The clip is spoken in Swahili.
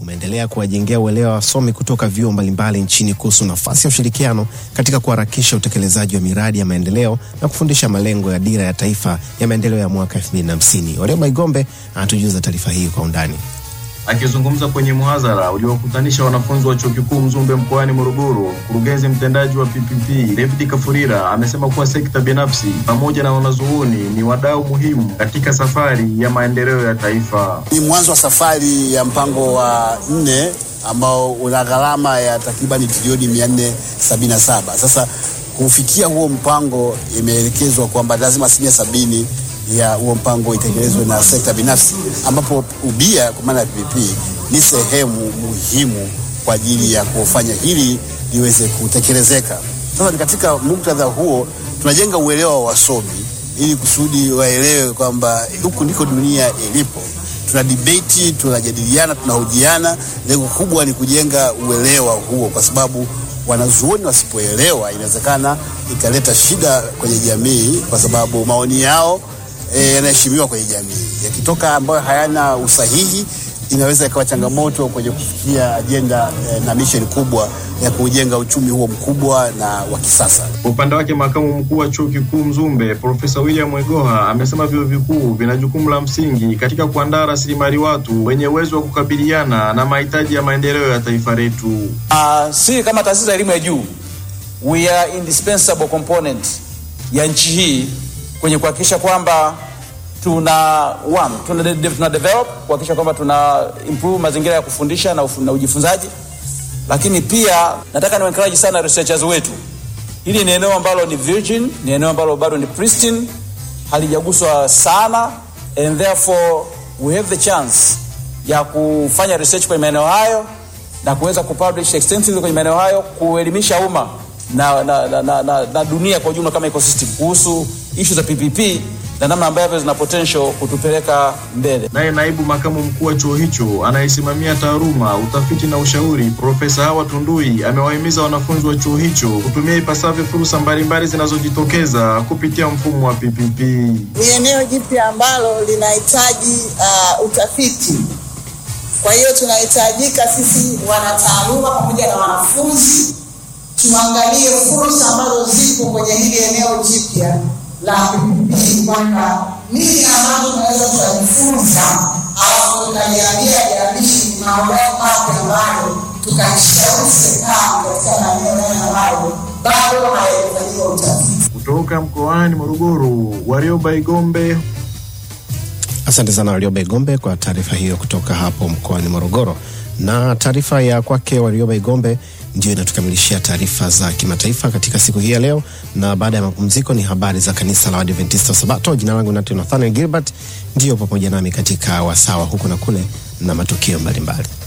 umeendelea kuwajengea uelewa wasomi kutoka vyuo mbalimbali nchini kuhusu nafasi ya ushirikiano katika kuharakisha utekelezaji wa miradi ya maendeleo na kufundisha malengo ya dira ya taifa ya maendeleo ya mwaka 2050. Warioba Igombe anatujuza taarifa hii kwa undani. Akizungumza kwenye muhadhara uliowakutanisha wanafunzi wa chuo kikuu Mzumbe mkoani Morogoro, mkurugenzi mtendaji wa PPP David Kafurira amesema kuwa sekta binafsi pamoja na wanazuoni ni wadau muhimu katika safari ya maendeleo ya taifa. Ni mwanzo wa safari ya mpango wa nne ambao una gharama ya takribani trilioni mia nne sabini na saba. Sasa kufikia huo mpango imeelekezwa kwamba lazima asilimia sabini ya huo mpango itekelezwe na sekta binafsi, ambapo ubia kwa maana ya PPP ni sehemu muhimu kwa ajili ya kufanya hili liweze kutekelezeka. Sasa ni katika muktadha huo tunajenga uelewa wa wasomi ili kusudi waelewe kwamba huku ndiko dunia ilipo. Tuna debate, tunajadiliana, tunahojiana. Lengo kubwa ni kujenga uelewa huo, kwa sababu wanazuoni wasipoelewa, inawezekana ikaleta shida kwenye jamii, kwa sababu maoni yao yanaheshimiwa e, kwenye jamii. Yakitoka ambayo hayana usahihi, inaweza ikawa changamoto kwenye kufikia ajenda e, na misheni kubwa ya kujenga uchumi huo mkubwa na wa kisasa. Kwa upande wake, makamu mkuu wa chuo kikuu Mzumbe Profesa William Mwegoha amesema vyuo vikuu vina jukumu la msingi katika kuandaa rasilimali watu wenye uwezo wa kukabiliana na mahitaji ya maendeleo ya taifa letu. Uh, si kama taasisi ya elimu ya juu we are indispensable component ya nchi hii kwenye kuhakikisha kwamba tuna one, tuna, de, tuna develop kuhakikisha kwamba tuna improve mazingira ya kufundisha na, na ujifunzaji, lakini pia nataka ni encourage sana researchers wetu. Hili ni eneo ambalo ni virgin, ni eneo ambalo bado ni pristine, halijaguswa sana and therefore we have the chance ya kufanya research kwenye maeneo hayo na kuweza kupublish extensively kwenye maeneo hayo, kuelimisha umma na, na, na, na, na, na dunia kwa ujumla kama ecosystem kuhusu issue za PPP na namna ambavyo zina potential kutupeleka mbele. Naye naibu makamu mkuu wa chuo hicho anayesimamia taaluma, utafiti na ushauri, Profesa Hawa Tundui amewahimiza wanafunzi wa chuo hicho kutumia ipasavyo fursa mbalimbali zinazojitokeza kupitia mfumo wa PPP. Ni eneo jipya ambalo linahitaji uh, utafiti. Kwa hiyo tunahitajika sisi wanataaluma pamoja na wanafunzi tuangalie fursa ambazo zipo kwenye hili eneo jipya la PPP, kwamba nini ambazo tunaweza tukajifunza, alafu tukaliambia jalishi mambo mapya ambayo tukaishauri serikali katika maeneo yale ambayo bado hayajafanyiwa utafiti. Kutoka mkoani Morogoro, Warioba Igombe. Asante sana Warioba Igombe kwa taarifa hiyo kutoka hapo mkoani Morogoro. Na taarifa ya kwake Warioba Igombe ndio inatukamilishia taarifa za kimataifa katika siku hii ya leo, na baada ya mapumziko ni habari za kanisa la Waadventista wa Sabato. Jina langu Nathaniel Gilbert, ndiyo pamoja nami katika wasawa huku na kule na matukio mbalimbali.